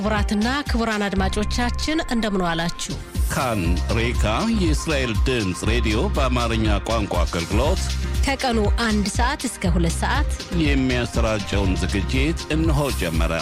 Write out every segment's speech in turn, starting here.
ክቡራትና ክቡራን አድማጮቻችን እንደምን ዋላችሁ። ካን ሬካ የእስራኤል ድምፅ ሬዲዮ በአማርኛ ቋንቋ አገልግሎት ከቀኑ አንድ ሰዓት እስከ ሁለት ሰዓት የሚያሰራጨውን ዝግጅት እነሆ ጀመረ።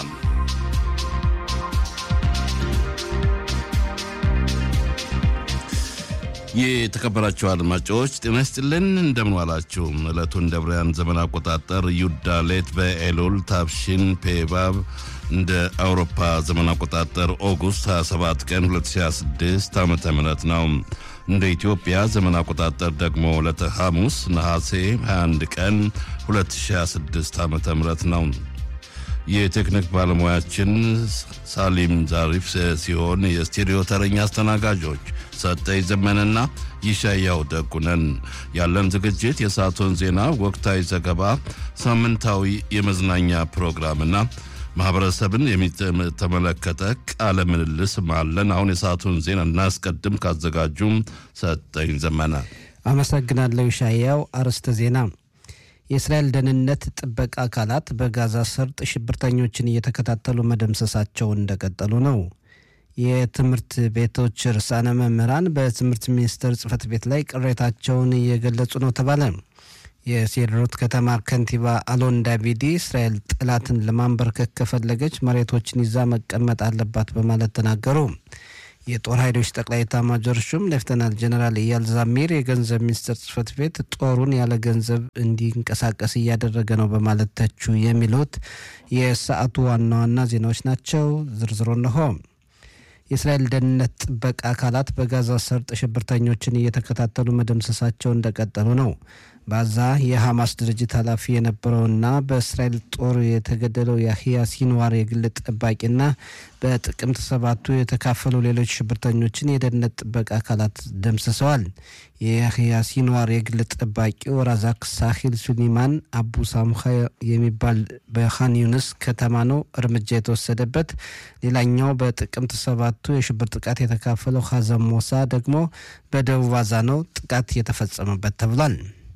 የተከበራችሁ አድማጮች ጤና ይስጥልን፣ እንደምን ዋላችሁ። ዕለቱን እንደ ብርያን ዘመን አቆጣጠር ዩዳሌት በኤሉል ታብሺን ፔባብ እንደ አውሮፓ ዘመን አቆጣጠር ኦጉስት 27 ቀን 2026 ዓ ም ነው። እንደ ኢትዮጵያ ዘመን አቆጣጠር ደግሞ ዕለተ ሐሙስ ነሐሴ 21 ቀን 2026 ዓ ም ነው። የቴክኒክ ባለሙያችን ሳሊም ዛሪፍ ሲሆን የስቱዲዮ ተረኛ አስተናጋጆች ሰጠኝ ዘመንና ይሻያው ደጉነን። ያለን ዝግጅት የሰዓቱን ዜና፣ ወቅታዊ ዘገባ፣ ሳምንታዊ የመዝናኛ ፕሮግራምና ማህበረሰብን የሚተመለከተ ቃለ ምልልስ አለን። አሁን የሰዓቱን ዜና እናስቀድም። ካዘጋጁም ሰጠኝ ዘመነ። አመሰግናለሁ ይሻያው። አርዕስተ ዜና የእስራኤል ደህንነት ጥበቃ አካላት በጋዛ ሰርጥ ሽብርተኞችን እየተከታተሉ መደምሰሳቸውን እንደቀጠሉ ነው። የትምህርት ቤቶች ርዕሳነ መምህራን በትምህርት ሚኒስቴር ጽህፈት ቤት ላይ ቅሬታቸውን እየገለጹ ነው ተባለ። የሴድሮት ከተማ ከንቲባ አሎን ዳቪዲ እስራኤል ጠላትን ለማንበርከክ ከፈለገች መሬቶችን ይዛ መቀመጥ አለባት በማለት ተናገሩ። የጦር ኃይሎች ጠቅላይ ኤታማዦር ሹም ሌፍተናንት ጀነራል ኢያል ዛሚር የገንዘብ ሚኒስቴር ጽህፈት ቤት ጦሩን ያለ ገንዘብ እንዲንቀሳቀስ እያደረገ ነው በማለት ተቹ። የሚሉት የሰዓቱ ዋና ዋና ዜናዎች ናቸው። ዝርዝሩ እነሆ። የእስራኤል ደህንነት ጥበቃ አካላት በጋዛ ሰርጥ ሽብርተኞችን እየተከታተሉ መደምሰሳቸው እንደቀጠሉ ነው። በዛ የሐማስ ድርጅት ኃላፊ የነበረውና በእስራኤል ጦር የተገደለው የአህያ ሲንዋር የግል ጠባቂና በጥቅምት ሰባቱ የተካፈሉ ሌሎች ሽብርተኞችን የደህንነት ጥበቃ አካላት ደምስሰዋል። የያህያ ሲንዋር የግል ጠባቂው ራዛክ ሳሂል ሱሊማን አቡ ሳሙሃ የሚባል በኻን ዩንስ ከተማ ነው እርምጃ የተወሰደበት። ሌላኛው በጥቅምት ሰባቱ የሽብር ጥቃት የተካፈለው ሀዘም ሞሳ ደግሞ በደቡብ አዛ ነው ጥቃት የተፈጸመበት ተብሏል።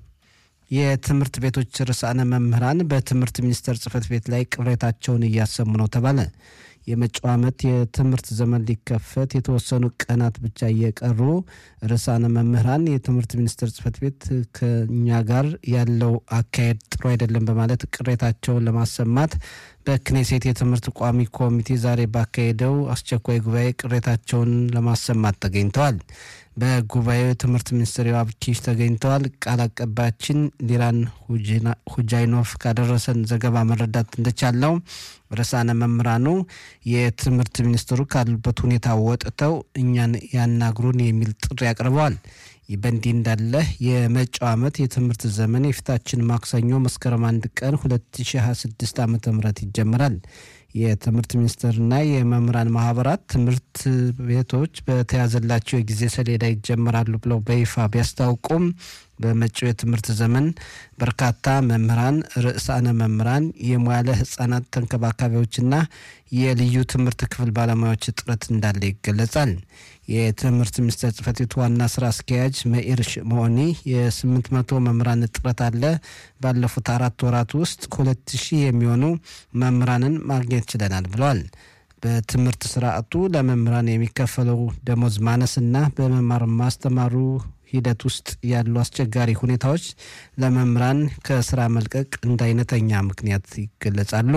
የትምህርት ቤቶች ርዕሳነ መምህራን በትምህርት ሚኒስቴር ጽህፈት ቤት ላይ ቅሬታቸውን እያሰሙ ነው ተባለ። የመጪው ዓመት የትምህርት ዘመን ሊከፈት የተወሰኑ ቀናት ብቻ እየቀሩ ርዕሳነ መምህራን የትምህርት ሚኒስቴር ጽህፈት ቤት ከኛ ጋር ያለው አካሄድ ጥሩ አይደለም በማለት ቅሬታቸውን ለማሰማት በክኔሴት የትምህርት ቋሚ ኮሚቴ ዛሬ ባካሄደው አስቸኳይ ጉባኤ ቅሬታቸውን ለማሰማት ተገኝተዋል። በጉባኤው የትምህርት ሚኒስትር ዮአብ ኪሽ ተገኝተዋል። ቃል አቀባያችን ሊራን ሁጃይኖቭ ካደረሰን ዘገባ መረዳት እንደቻለው ርዕሳነ መምህራኑ የትምህርት ሚኒስትሩ ካሉበት ሁኔታ ወጥተው እኛን ያናግሩን የሚል ጥሪ አቅርበዋል። ይህ በእንዲህ እንዳለ የመጪው ዓመት የትምህርት ዘመን የፊታችን ማክሰኞ መስከረም አንድ ቀን 2026 ዓ ም ይጀምራል። የትምህርት ሚኒስቴርና የመምህራን ማህበራት ትምህርት ቤቶች በተያዘላቸው የጊዜ ሰሌዳ ይጀምራሉ ብለው በይፋ ቢያስታውቁም በመጪው የትምህርት ዘመን በርካታ መምህራን፣ ርዕሳነ መምህራን፣ የሙያለ ህጻናት ተንከባካቢዎችና የልዩ ትምህርት ክፍል ባለሙያዎች እጥረት እንዳለ ይገለጻል። የትምህርት ሚኒስቴር ጽህፈት ቤት ዋና ስራ አስኪያጅ መኢር ሽሞኒ የስምንት መቶ መምህራን እጥረት አለ። ባለፉት አራት ወራት ውስጥ ከሁለት ሺህ የሚሆኑ መምህራንን ማግኘት ችለናል ብለዋል። በትምህርት ስርዓቱ ለመምህራን የሚከፈለው ደሞዝ ማነስና በመማር ማስተማሩ ሂደት ውስጥ ያሉ አስቸጋሪ ሁኔታዎች ለመምህራን ከስራ መልቀቅ እንደ አይነተኛ ምክንያት ይገለጻሉ።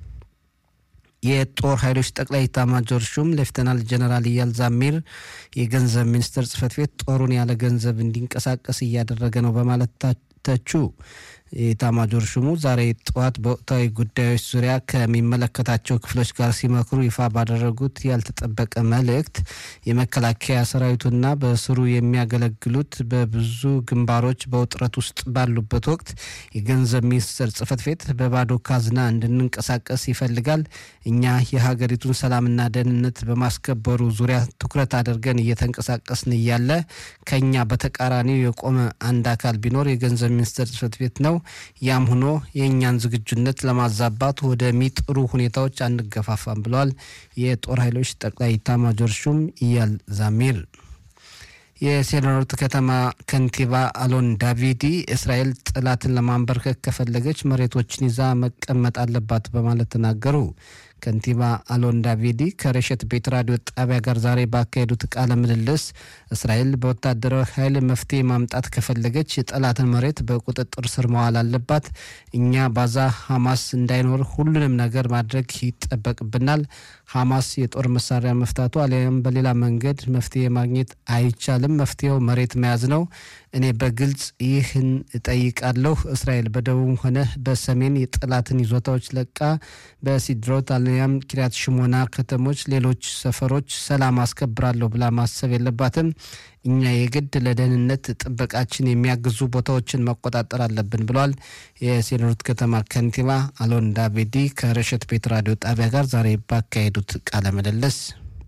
የጦር ኃይሎች ጠቅላይ ኤታማዦር ሹም ሌፍተናል ጀነራል ኢያል ዛሚር የገንዘብ ሚኒስቴር ጽህፈት ቤት ጦሩን ያለ ገንዘብ እንዲንቀሳቀስ እያደረገ ነው በማለት ተቹ። የኤታማዦር ሹሙ ዛሬ ጠዋት በወቅታዊ ጉዳዮች ዙሪያ ከሚመለከታቸው ክፍሎች ጋር ሲመክሩ ይፋ ባደረጉት ያልተጠበቀ መልእክት የመከላከያ ሰራዊቱና በስሩ የሚያገለግሉት በብዙ ግንባሮች በውጥረት ውስጥ ባሉበት ወቅት የገንዘብ ሚኒስቴር ጽህፈት ቤት በባዶ ካዝና እንድንንቀሳቀስ ይፈልጋል። እኛ የሀገሪቱን ሰላምና ደህንነት በማስከበሩ ዙሪያ ትኩረት አድርገን እየተንቀሳቀስን እያለ ከኛ በተቃራኒው የቆመ አንድ አካል ቢኖር የገንዘብ ሚኒስቴር ጽህፈት ቤት ነው። ያም ሆኖ የእኛን ዝግጁነት ለማዛባት ወደሚጥሩ ሁኔታዎች አንገፋፋም ብለዋል የጦር ኃይሎች ጠቅላይ ኤታማዦር ሹም ኢያል ዛሚር። የሴድሮት ከተማ ከንቲባ አሎን ዳቪዲ እስራኤል ጠላትን ለማንበርከክ ከፈለገች መሬቶችን ይዛ መቀመጥ አለባት በማለት ተናገሩ። ከንቲባ አሎን ዳቪዲ ከረሸት ቤት ራዲዮ ጣቢያ ጋር ዛሬ ባካሄዱት ቃለ ምልልስ እስራኤል በወታደራዊ ኃይል መፍትሄ ማምጣት ከፈለገች የጠላትን መሬት በቁጥጥር ስር መዋል አለባት። እኛ ባዛ ሐማስ እንዳይኖር ሁሉንም ነገር ማድረግ ይጠበቅብናል። ሐማስ የጦር መሳሪያ መፍታቱ አሊያም በሌላ መንገድ መፍትሄ ማግኘት አይቻልም። መፍትሄው መሬት መያዝ ነው። እኔ በግልጽ ይህን እጠይቃለሁ። እስራኤል በደቡብም ሆነ በሰሜን የጠላትን ይዞታዎች ለቃ በሲድሮት አሊያም ኪሪያት ሽሞና ከተሞች፣ ሌሎች ሰፈሮች ሰላም አስከብራለሁ ብላ ማሰብ የለባትም። እኛ የግድ ለደህንነት ጥበቃችን የሚያግዙ ቦታዎችን መቆጣጠር አለብን ብለዋል። የሴኖት ከተማ ከንቲባ አሎን ዳቪዲ ከረሸት ቤት ራዲዮ ጣቢያ ጋር ዛሬ ባካሄዱት ቃለ ምልልስ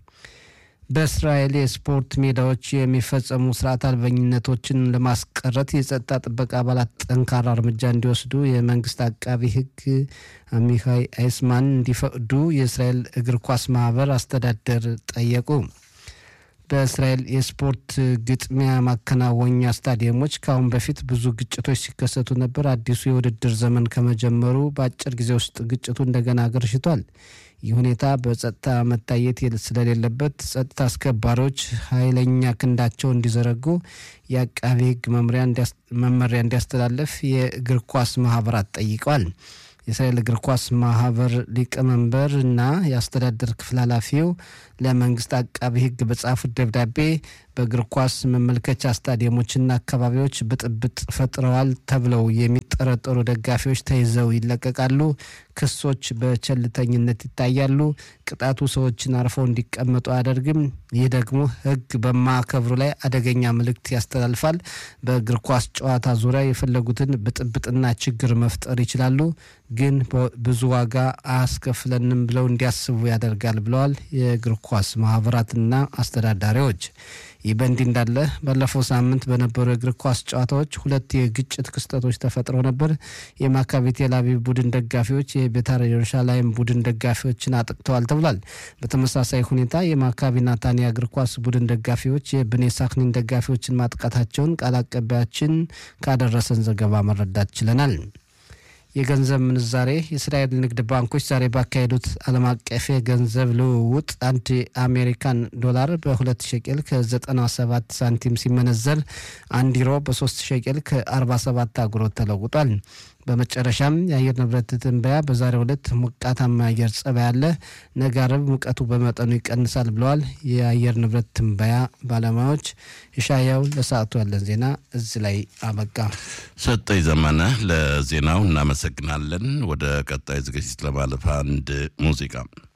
በእስራኤል የስፖርት ሜዳዎች የሚፈጸሙ ስርዓት አልበኝነቶችን ለማስቀረት የጸጥታ ጥበቃ አባላት ጠንካራ እርምጃ እንዲወስዱ የመንግስት አቃቢ ሕግ አሚካይ አይስማን እንዲፈቅዱ የእስራኤል እግር ኳስ ማህበር አስተዳደር ጠየቁ። በእስራኤል የስፖርት ግጥሚያ ማከናወኛ ስታዲየሞች ከአሁን በፊት ብዙ ግጭቶች ሲከሰቱ ነበር። አዲሱ የውድድር ዘመን ከመጀመሩ በአጭር ጊዜ ውስጥ ግጭቱ እንደገና አገርሽቷል። ይህ ሁኔታ በጸጥታ መታየት ስለሌለበት ጸጥታ አስከባሪዎች ኃይለኛ ክንዳቸው እንዲዘረጉ የአቃቢ ሕግ መመሪያ እንዲያስተላለፍ የእግር ኳስ ማህበራት ጠይቀዋል። የእስራኤል እግር ኳስ ማህበር ሊቀመንበር እና የአስተዳደር ክፍል ኃላፊው ለመንግስት አቃቢ ሕግ በጻፉት ደብዳቤ በእግር ኳስ መመልከቻ ስታዲየሞችና አካባቢዎች ብጥብጥ ፈጥረዋል ተብለው የሚጠረጠሩ ደጋፊዎች ተይዘው ይለቀቃሉ። ክሶች በቸልተኝነት ይታያሉ። ቅጣቱ ሰዎችን አርፈው እንዲቀመጡ አያደርግም። ይህ ደግሞ ሕግ በማከብሩ ላይ አደገኛ መልእክት ያስተላልፋል። በእግር ኳስ ጨዋታ ዙሪያ የፈለጉትን ብጥብጥና ችግር መፍጠር ይችላሉ፣ ግን ብዙ ዋጋ አያስከፍለንም ብለው እንዲያስቡ ያደርጋል ብለዋል የእግር ኳስ ማህበራትና አስተዳዳሪዎች። ይህ በእንዲህ እንዳለ ባለፈው ሳምንት በነበሩ የእግር ኳስ ጨዋታዎች ሁለት የግጭት ክስተቶች ተፈጥረው ነበር። የማካቢ ቴል አቪቭ ቡድን ደጋፊዎች የቤታር ኢየሩሳሌም ቡድን ደጋፊዎችን አጥቅተዋል ተብሏል። በተመሳሳይ ሁኔታ የማካቢ ናታንያ እግር ኳስ ቡድን ደጋፊዎች የብኔ ሳክኒን ደጋፊዎችን ማጥቃታቸውን ቃል አቀባያችን ካደረሰን ዘገባ መረዳት ችለናል። የገንዘብ ምንዛሬ የእስራኤል ንግድ ባንኮች ዛሬ ባካሄዱት ዓለም አቀፍ የገንዘብ ልውውጥ አንድ የአሜሪካን ዶላር በሁለት ሸቄል ከ97 ሳንቲም ሲመነዘር አንድ ዩሮ በሶስት ሸቄል ከ47 አጉሮት ተለውጧል። በመጨረሻም የአየር ንብረት ትንበያ በዛሬው ዕለት ሞቃታማ አየር ጸባይ አለ፣ ነገ አርብ ሙቀቱ በመጠኑ ይቀንሳል ብለዋል የአየር ንብረት ትንበያ ባለሙያዎች። የሻያው ለሰዓቱ ያለን ዜና እዚህ ላይ አበቃ። ሰጠኝ ዘመነ ለዜናው እናመሰግናለን። ወደ ቀጣይ ዝግጅት ለማለፍ አንድ ሙዚቃ